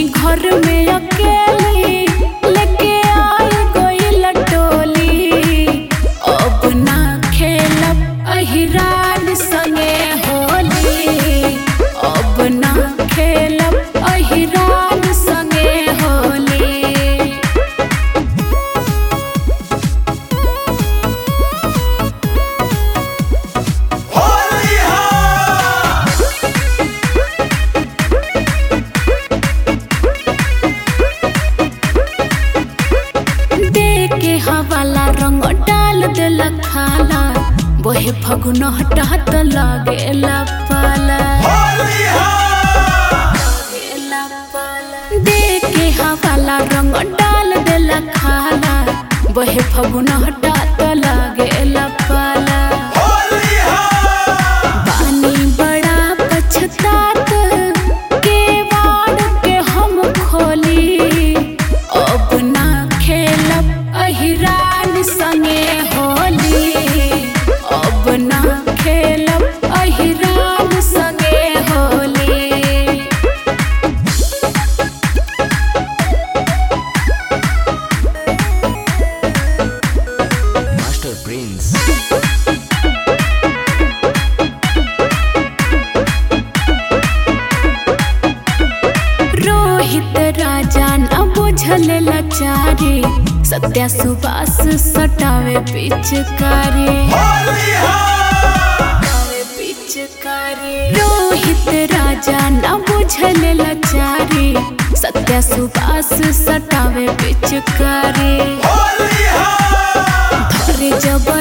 घर में अकेली लेके आई गइल टोली अब ना खेलब अहिरान संगे होली अब ना खेलब अहिरान संगे होली होली हा दे के हवाला रंग डाल देला खाला बोहे फगुन हटहत लागेला पाला होली हा दे के हवाला रंग डाल देला खाला बोहे फगुन हटहत लागेला पाला होली हा पानी बड़ा पछतात के वाड़ के हम खोली अब ना खेलब अहिरान संगे होली अब ना खेलब अहिरान संगे होली Master Prince. रोहित राजा न बुझल लाचारी सत्या सुबास सटावे पिचकारी होली हा रोहित राजा न बुझल लाचारी सत्या सुबास सटावे पिचकारी होली हा धरे जब